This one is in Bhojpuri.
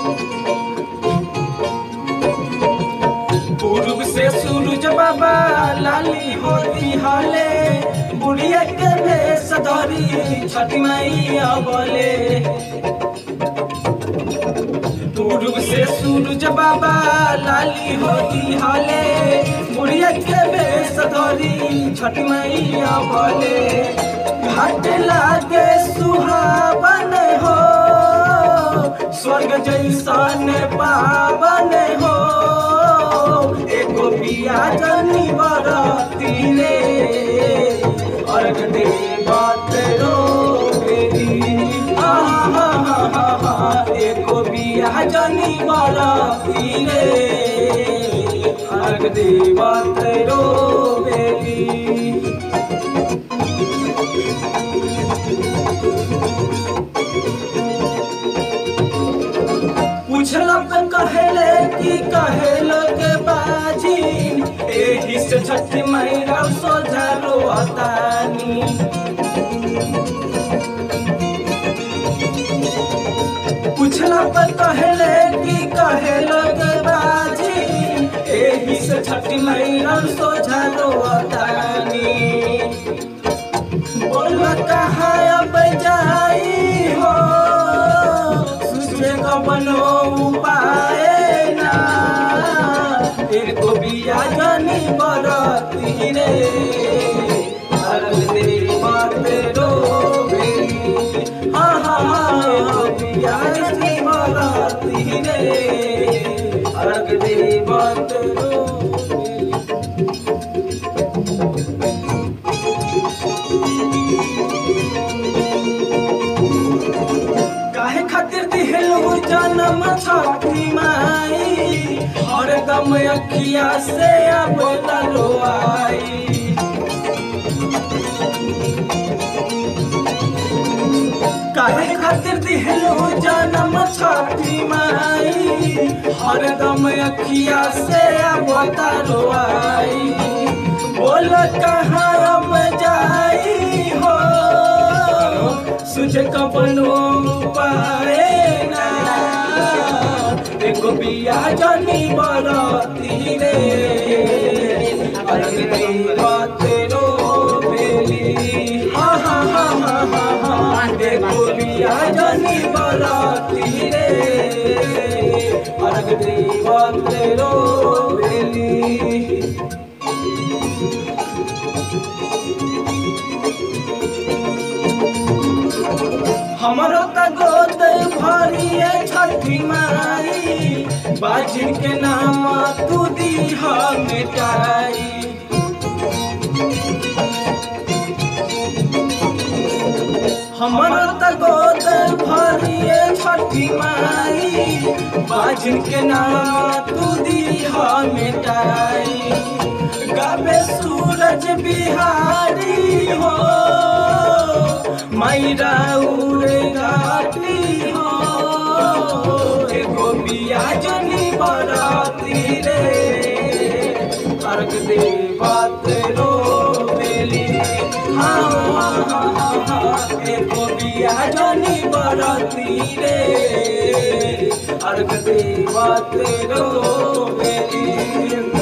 पूर्व से सूरज बाबा लाली होती हाले बुढ़िया के भेष धरी छठी मैया बोले पूर्व से सूरज बाबा लाली होती हाले बुढ़िया के भेष धरी छठी मैया बोले घाट लागे सुहावन हो स्वर्ग जैसन पावन हो एगो बिया जनी बरती रे अर्घ दे बात रो बेरी आहा हा हा हा एगो बिया जनी बरती रे अर्घ दे बात रो बेरी पूछलक कहेले कि कहेलो के बाजी एही से छठी मैया सोझा रोतानी पूछलक कहेले कि कहेलो के बाजी एही से छठी मैया सोझा रोतानी बोल कहाँ अब जाई हो सुझे कबनो उपाय ना एको बिया जनी बरती रे अरल दे बात रो बेरी हाँ हाँ हाँ एको बिया जनी बरती रे अरल दे बात रो बेरी काहे खातिर दिहलू जन्म छठी माई हरदम अखिया से अब तलो आई काहे खातिर दिहलू जन्म छठी माई हरदम अखिया से अब तलो आई बोल कहाँ अब जाई हो सुझ कपनो पाए ना देखो बिया जनी बरती रे अरे बात रो बेली हा हा हा हा हा हा देखो बिया जनी बरती रे अरे बात रो बेली हमरो त गोद भरिए छठी माई बाजिन के नाम तू दीह मिटाई हमरो त गोद भरिए छठी माई बाजिन के नाम तू दीह मिटाई गावे सूरज बिहारी हो मैरा उड़े घाटी हो एगो बिया जनी बराती रे अर्घ दे बात रो बेली हाँ हाँ हाँ हाँ हाँ एगो बिया जनी बराती रे अर्घ दे बात रो बेली